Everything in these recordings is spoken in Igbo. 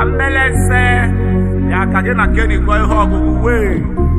mmelese ya ka gị na Kenny gụọ ihe ọgụgụ wee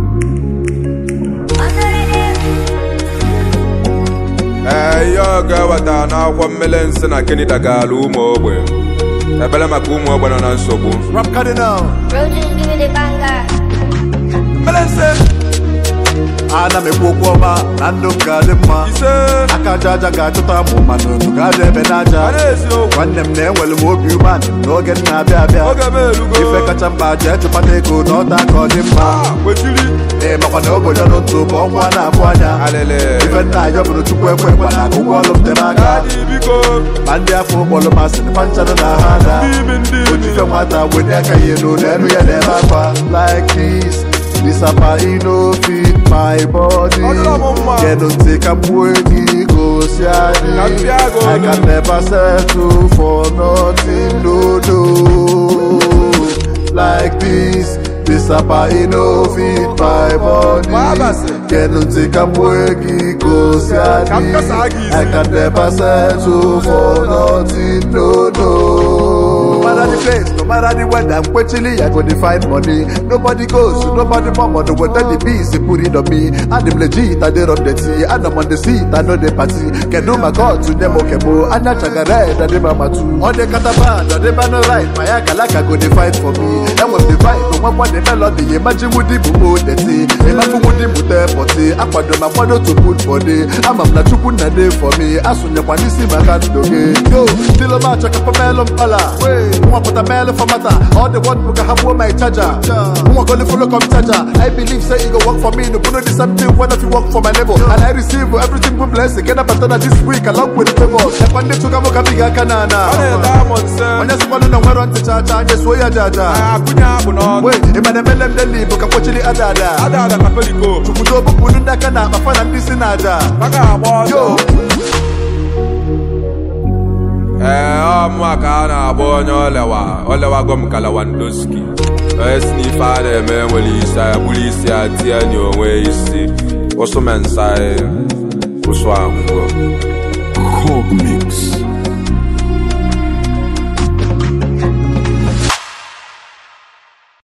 ee ihe ọ ga-eweta n'akwụkwọ mmele nsị na Kenny dagala ụmụ ogbe ebele maka ụmụ ogbe nọ na nsogbu Rap Cardinal Roaches give me the banger. mmele nsị ana m ekwu okwu ọma na ndụ m ga-adị mma ise aka aja aja ga-achọta mụ mana otu ga-aja ebe n'aja a na-eziokwu nwanne m na-enwere m obi umeanị n'oge m na-abịa abịa oge m erugo ife kacha mkpa jee chụpata ego na ọta ka ọ dị mma Ah, kwechiri ee makwa na obodo n'otu bụ ọnwa na-abụ anya alele ife nna ayọ bụrụ chukwu ekwe ekwe na ụgwọ ọrụ m tere aka adị biko ma ndị afọ ụkpọrọ masị na panchanụ na ha ada n'ime ndị ojife nwata wenye aka ya elu n'elu ya na-eme akwa like this disapa ino fit my body Ọ dịrọ m mma. kedu ntị ka mgbuo enyi gosi anyị Ka m pịa gị I olu. can never settle for nothing no no like this disapa ino fit my body Ma abasị. kedu ntị ka mgbuo enyi gosi Ka m anyị kasa gị isi. I can never settle for nothing no no no matter the place, no matter the weather, I'm quenchily, I go to find money. Nobody goes, nobody mama, no whether the bees, they put it on me. And I'm legit, I did on the tea, and I'm on the seat, I know the party. Can do my God to them, okay, bo, and I check a red, and they mama too. On the catapan, on the banner right, my akalaka go to fight for me. And when the vibe, no one want the melody, imagine with the boo, the tea. Imagine with the mute, potty, I put my mother to put body. I'm a chukun na day for me. As soon as you see my hand, okay. Yo, still a match, I can put melon pala. Who want put a melon for matter? All the one book I have my charger. Who want go to follow come charger? I believe say it go work for me. No put the same thing when if you work for my level. And I receive every single blessing. Get up and this week along with the favors. And one day to come up bigger ọ canana. na-ede amụ nse Onye sikwa nụ na nwere ntị chacha, anyị suo ya jaja. akụnye akpụ n'ọnụ Wee, ịma na emele m deli bụ ka kpochiri ada ada. ada ada ka peliko Kwudo bupụ ndị aka na akpa fa na ndị si na aja. maka agba ọsọ Yo, ee ọmụma ka a na-agba onye olewa olewago m ka Lewandowski onye si n'ife a na-eme nwere isi ya bụrụ isi ya tie n'onwe isi ụsụ mensa ụsụ ahụgo Cog Mix.